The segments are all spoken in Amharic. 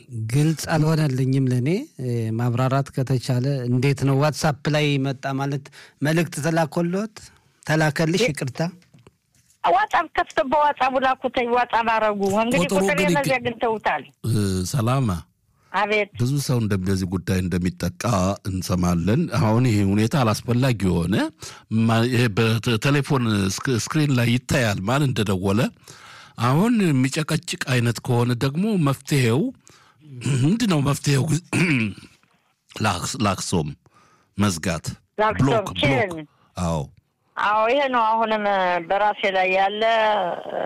ግልጽ አልሆነልኝም ለእኔ ማብራራት ከተቻለ እንዴት ነው ዋትሳፕ ላይ መጣ ማለት መልእክት ተላኮሎት ተላከልሽ ይቅርታ ዋጻብ ከፍቶ በዋጻቡ ላኩተኝ ዋጻብ አረጉ እንግዲህ ቁጥሩ ቁጥር ግን ይግ- የመዚያ ግንተውታል ሰላማ አቤት ብዙ ሰው እንደ- በዚህ ጉዳይ እንደሚጠቃ እንሰማለን። አሁን ይሄ ሁኔታ አላስፈላጊ የሆነ ማ- ይሄ በቴሌፎን ስክ- ስክሪን ላይ ይታያል ማን እንደደወለ። አሁን የሚጨቀጭቅ አይነት ከሆነ ደግሞ መፍትሄው ምንድን ነው? መፍትሄው ላክስ- ላክሶም መዝጋት፣ ላክሶም ብሎክ ብሎክ። ችን አዎ አዎ ይሄ ነው አሁንም በራሴ ላይ ያለ እ፣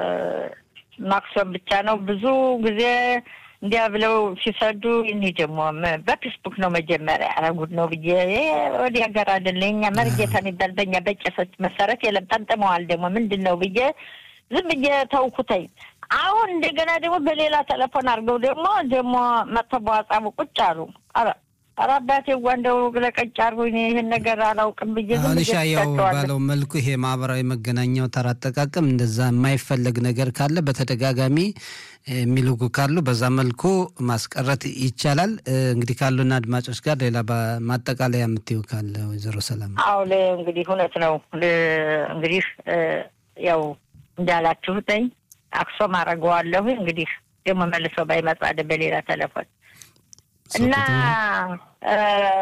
ማክሶም ብቻ ነው ብዙ ጊዜ እንዲያ ብለው ሲሰዱ እኔ ደግሞ ም- በፌስቡክ ነው መጀመሪያ ያረጉት ነው ብዬ ይሄ ወዲህ ሀገር አይደለ እኛ መርጌታ የሚባል በእኛ በቄሶች መሰረት የለም ጠምጥመዋል ደግሞ ምንድን ነው ብዬ ዝም ብዬ ተውኩተኝ አሁን እንደገና ደግሞ በሌላ ቴሌፎን አድርገው ደግሞ ደግሞ መጥተው በዋጻቡ ቁጭ አሉ ኧረ ኧረ አባቴ ዋ እንደው ለቀጭ አድርጎኝ ይህን ነገር አላውቅም ብዬ ዝም አሁን ብዬ ሻያው ትቻቸዋለሁ። ባለው መልኩ ይሄ ማህበራዊ መገናኛው ተራ አጠቃቀም እንደዛ የማይፈለግ ነገር ካለ በተደጋጋሚ እ፣ የሚልጉ ካሉ በዛ መልኩ ማስቀረት ይቻላል። እ፣ እንግዲህ ካሉና አድማጮች ጋር ሌላ ባ- ማጠቃለያ የምትይው ካለ ወይዘሮ ሰላም አዎ ለ- እንግዲህ እውነት ነው። ለ- እንግዲህ እ፣ ያው እንዳላችሁትኝ አክሶም አደርገዋለሁ። እንግዲህ ደግሞ መልሶ ባይመጣ ደ- በሌላ ቴሌፎን እና እ፣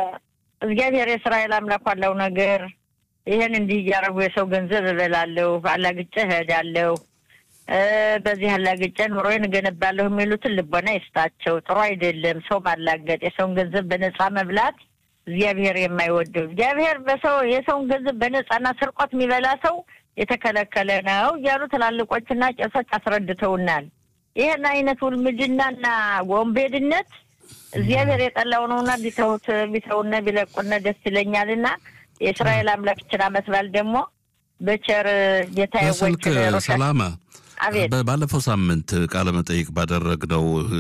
እግዚአብሔር የእስራኤል አምላክ ዋለው ነገር ይህን እንዲህ እያደረጉ የሰው ገንዘብ እበላለሁ፣ አላግጬ እሄዳለሁ፣ እ፣ በዚህ አላግጬ ኑሮዬን እገነባለሁ የሚሉትን ልቦና ይስጣቸው። ጥሩ አይደለም ሰው ማላገጥ፣ የሰውን ገንዘብ በነፃ መብላት እግዚአብሔር የማይወደው እግዚአብሔር በሰው የሰውን ገንዘብ በነፃና ስርቆት የሚበላ ሰው የተከለከለ ነው እያሉ ትላልቆችና ቄሶች አስረድተውናል። ይህን አይነት ውልምድናና ወንቤድነት እግዚአብሔር የጠላው ነውና ቢተውት ቢተውነ ቢለቁነ ደስ ይለኛልና የእስራኤል አምላክ ይችን ዓመት በዓል ደግሞ በቸር ጌታ በስልክ ሰላማ አቤት በ- ባለፈው ሳምንት ቃለ መጠይቅ ባደረግነው እ፣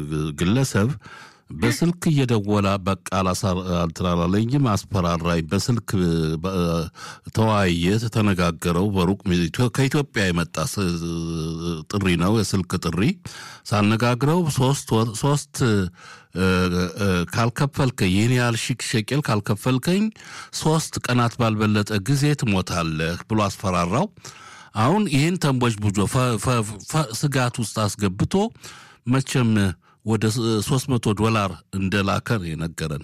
ግለሰብ በስልክ እየደወላ በቃ አላሳ- እንትን አላለኝም፣ አስፈራራኝ። በስልክ እ፣ በ- ተወያየ፣ ተነጋገረው። በሩቅ ሚ- ኢትዮ- ከኢትዮጵያ የመጣ ስ- ጥሪ ነው፣ የስልክ ጥሪ። ሳነጋግረው ሶስት ወር- ሶስት እ፣ እ፣ ካልከፈልከኝ ይህን ያህል ሺህ ሸቄል ካልከፈልከኝ ሶስት ቀናት ባልበለጠ ጊዜ ትሞታለህ ብሎ አስፈራራው። አሁን ይህን ተንቦች ቡጆ ፈ- ፈ- ፈ- ስጋት ውስጥ አስገብቶ መቼም ወደ ሶስት መቶ ዶላር እንደላከ ነው የነገረን።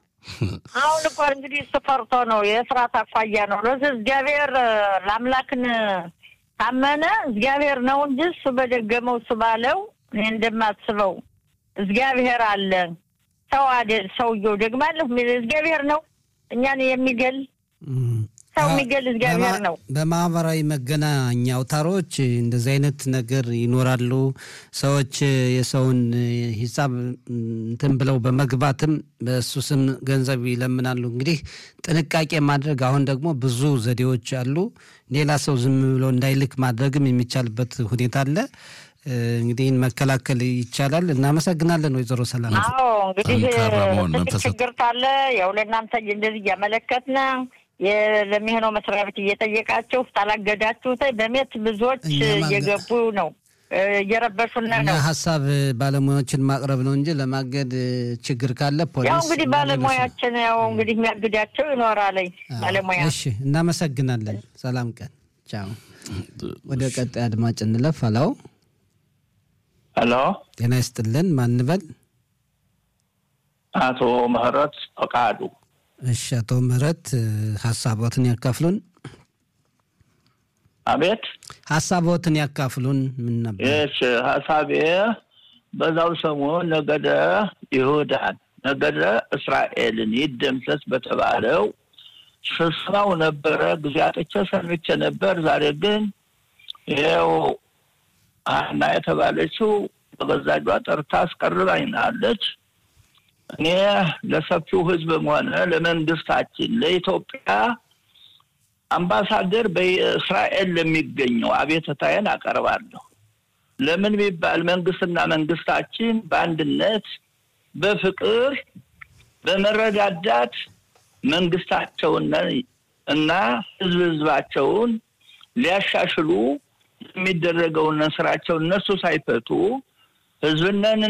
አሁን እኮ እንግዲህ እሱ ፈርቶ ነው የፍርሃት አኳያ ነው። ለዚህ እግዚአብሔር እ፣ ለአምላክን ታመነ እግዚአብሔር ነው እንጂ እሱ በደገመው እሱ ባለው እኔ እንደማስበው እግዚአብሔር አለ። ሰው አይደል ሰውየው ደግማለሁ የሚል እግዚአብሔር ነው እኛን የሚገል እም። ሰው አ- የሚገል እግዚአብሔር በማ- ነው። በማህበራዊ መገናኛ አውታሮች እንደዚህ አይነት ነገር ይኖራሉ። ሰዎች የሰውን ሂሳብ እንትን ብለው በመግባትም በእሱ ስም ገንዘብ ይለምናሉ። እንግዲህ ጥንቃቄ ማድረግ አሁን ደግሞ ብዙ ዘዴዎች አሉ። ሌላ ሰው ዝም ብሎ እንዳይልክ ማድረግም የሚቻልበት ሁኔታ አለ። እ፣ እንግዲህ ይህን መከላከል ይቻላል። እናመሰግናለን ወይዘሮ ሰላም። አዎ እንግዲህ ጠንካራ መሆን ትልቅ መንፈስ- ችግር ካለ ያው ለእናንተ እንደዚህ እያመለከትን የ- ለሚሆነው መስሪያ ቤት እየጠየቃችሁ ታላገዳችሁ በሜት ብዙዎች እኛ ማገ- እየገቡ ነው እ፣ እየረበሹን እኛ ነው። ሀሳብ ባለሙያዎችን ማቅረብ ነው እንጂ ለማገድ እ፣ ችግር ካለ ፖሊስ ያው እንግዲህ እና ሌሎች- ባለሙያችን ያው እንግዲህ የሚያግዳቸው ይኖራለኝ ባለሙያ እሺ፣ እናመሰግናለን። ሰላም ቀን። ቻው። ወደ ቀጣይ አድማጭ እንለፍ። አላው ሄሎ ጤና ይስጥልን። ማንበል አቶ ምህረት ፈቃዱ እሺ፣ አቶ ምህረት እ፣ ሀሳቦትን ያካፍሉን። አቤት ሀሳቦትን ያካፍሉን። ምን ነበር? ይሽ ሀሳቤ በዛው ሰሞን ነገደ ይሁዳን ነገደ እስራኤልን ይደምሰስ በተባለው ስብሰባው ነበረ። ጊዜ አጥቼ ሰምቼ ነበር። ዛሬ ግን ይኸው ሀና የተባለችው በገዛ እጇ ጠርታ አስቀርባኝናለች። እኔ ለሰፊው ሕዝብም ሆነ ለመንግስታችን ለኢትዮጵያ አምባሳደር በእስራኤል ለሚገኘው አቤትታዬን አቀርባለሁ። ለምን ቢባል መንግስትና መንግስታችን በአንድነት በፍቅር በመረዳዳት መንግስታቸውን እና ህዝብ ህዝባቸውን ሊያሻሽሉ የሚደረገውን ስራቸውን እነሱ ሳይፈቱ ህዝብነን